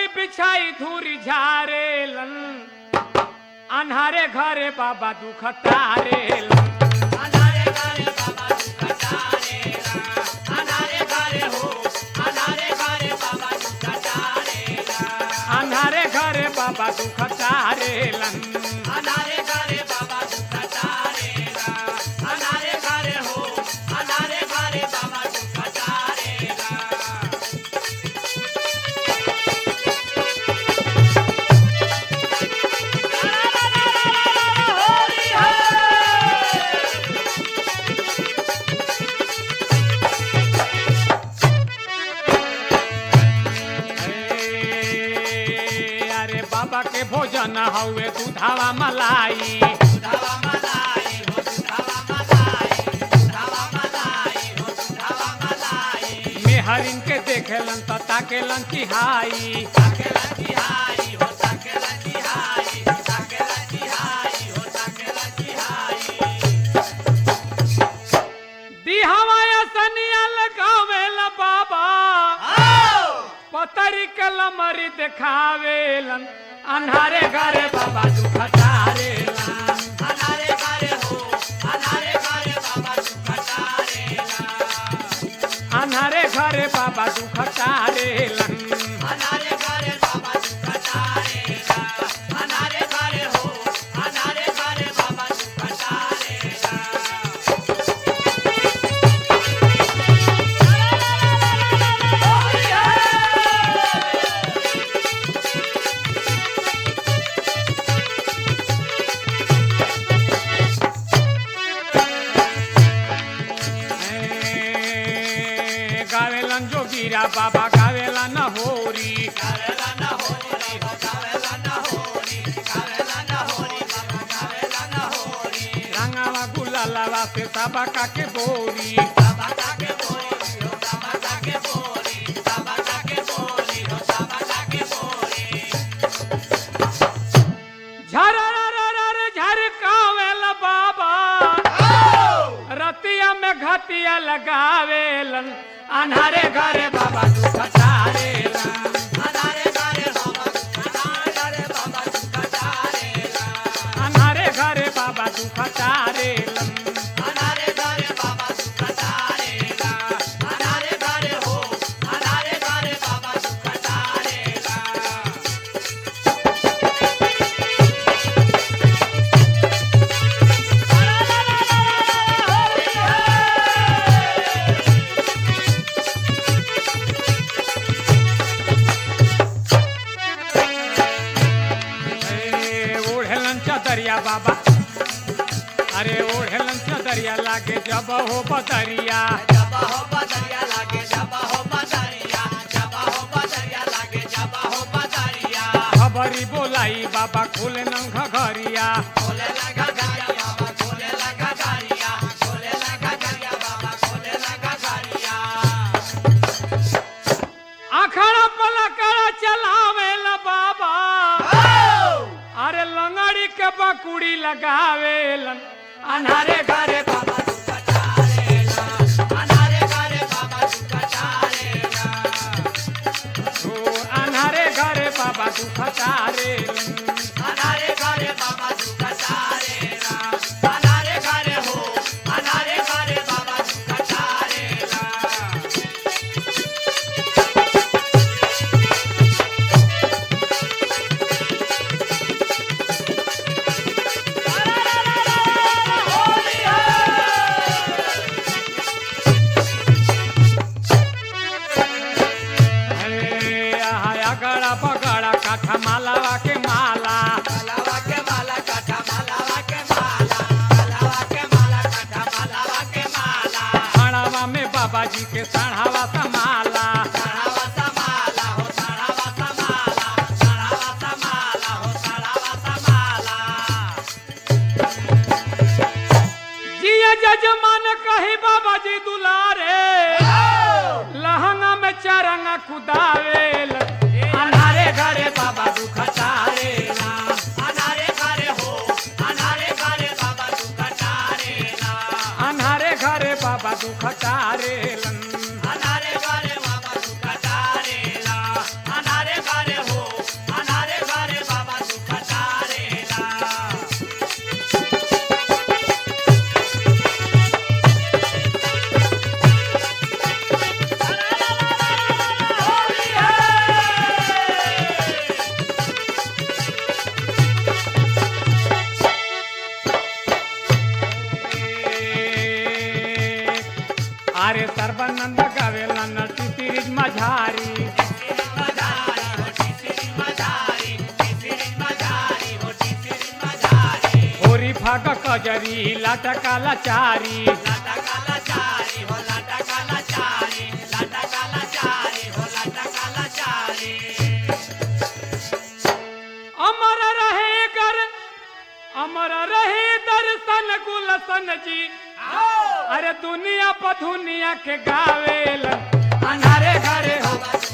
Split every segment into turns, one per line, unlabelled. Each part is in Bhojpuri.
बिछाई धूरी झारेलन अन्हारे घरे बाबा दुख तारेलन
अनारे घरे बाबा दुख तारेला अनारे घरे हो अनारे घरे बाबा दुख तारेला
अन्हारे घरे बाबा दुख तारेलन
अनारे घरे बाबा दुख तारेला अनारे घरे हो अनारे घरे बाबा दुख तारेला
ए, अरे बाबा के भोजन हवे दूधावा मलाई
दुधावा मलाई हो दुधावा मलाई दुधावा मलाई हो दुधावा मलाई
मेहरिन के देखेलन त ताकेलन चिहाई
ताकेला तिहाई हो ताकेला तिहाई ताकेला तिहाई हो ताकेला तिहाई
दिहावा सनिया लगावेला बाबा पतरी के लमरी देखावेलन अन्हारे घरे बाबा दुख तारेलन
अनारे घरे हो अनारे घरे बाबा दुख तारेला
अन्हारे घरे बाबा दुख तारेलन
अनारे घरे बाबा दुख तारेला अनारे घरे हो अनारे घरे बाबा दुख तारेला
ए, गावेलन जोगीरा बाबा गावेला न होरी
गावेला न होरी हो गावेला न होरी गावेला न होरी बाबा गावेला न होरी
रंगावा गुलालावा से सबा का के बोरी
बाबा काके बोरी हो बाबा काके बोरी बाबा काके बोरी हो बाबा काके बोरी
झररररर झरकावेला बाबा रतिया में घटिया लगावेलन अन्हारे घरे बाबा दुख तारेलन
अनारे घरे बाबा अनारे घरे बाबा दुख तारेला
अन्हारे घरे बाबा दुख तारेलन
अनारे घरे बाबा दुख तारेला अनारे घरे हो अनारे घरे बाबा दुख तारेला
ए, ओढ़ेलन चदरिया बाबा अरे ओढ़ेलन चदरिया लागे जब हो बदरिया
जबा हो बदरिया लागे जबा हो बदरिया जबा हो बदरिया लागे जबा हो बदरिया
खबरी बोलाई बाबा खोले नंग घरिया
खोले लगा गारिया बाबा खोले लगा गारिया खोले लगा गारिया बाबा खोले लगा गारिया
आखड़ा पलकड़ा चलावेला बाबा अरे लंगड़ी के बकुड़ी लगावेलन अन्हारे घरे बाबा
दुख तारेला अनारे घरे बाबा दुख तारेला
ओ अन्हारे घरे बाबा दुख तारेलन
अनारे घरे बाबा दुख तारेला अनारे घरे हो अनारे घरे बाबा दुख तारेला
अरे आया गड़ा बगड़ा काठा मालावा के माला
मालावा के माला काटा मालावा के माला मालावा के माला काटा मालावा के माला
खड़ावा में बाबा जी के सढ़ावा सा माला
सड़ावा सा माला हो सड़ावा सा माला सड़ावा सा माला हो सड़ावा सा माला
जिया जजमान कही बाबा जी दुलारे लहंगा में चरंगा कुदावेल अन्हारे घरे बाबा दुख तारेला
अनारे घरे हो अनारे घरे बाबा दुख तारेला
अन्हारे घरे बाबा दुख तारेलन
अनारे घरे बाबा दुख तारेला अनारे घरे हो
बाबा नंद गावेला नटी तिरिज माझारी
टिसिरिज मझारी हो टिसिरिज मझारी टिसिरिज मझारी हो टिसिरिज मझारी
होरी फाग कजरी लाटा काला चारी
लाटा काला चारी हो लाटा काला चारी लाटा काला चारी हो लाटा काला चारी
अमर रहे कर अमर रहे दर्शन गुलशन जी अरे दुनिया प दुनिया के गावेल अनारे घरे हो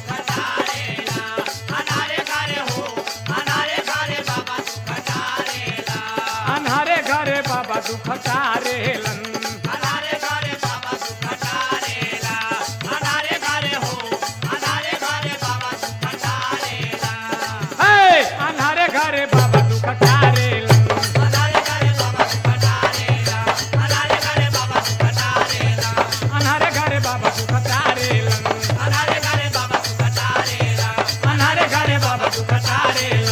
अनारे घरे हो अनारे घरे बाबा सुख तारेला
अनारे घरे बाबा दुख तारेलन
अनारे घरे बाबा सुख तारेला अनारे घरे हो अनारे घरे बाबा सुख तारेला
हे अनारे घरे बाबा दुख तारेलन
अनारे घरे बाबा सुख तारेला अनारे घरे बाबा सुख तारेला
अनारे घरे बाबा दुख तारेलन
अनारे घरे बाबा सुख तारेला
अनारे घरे बाबा दुख तारेलन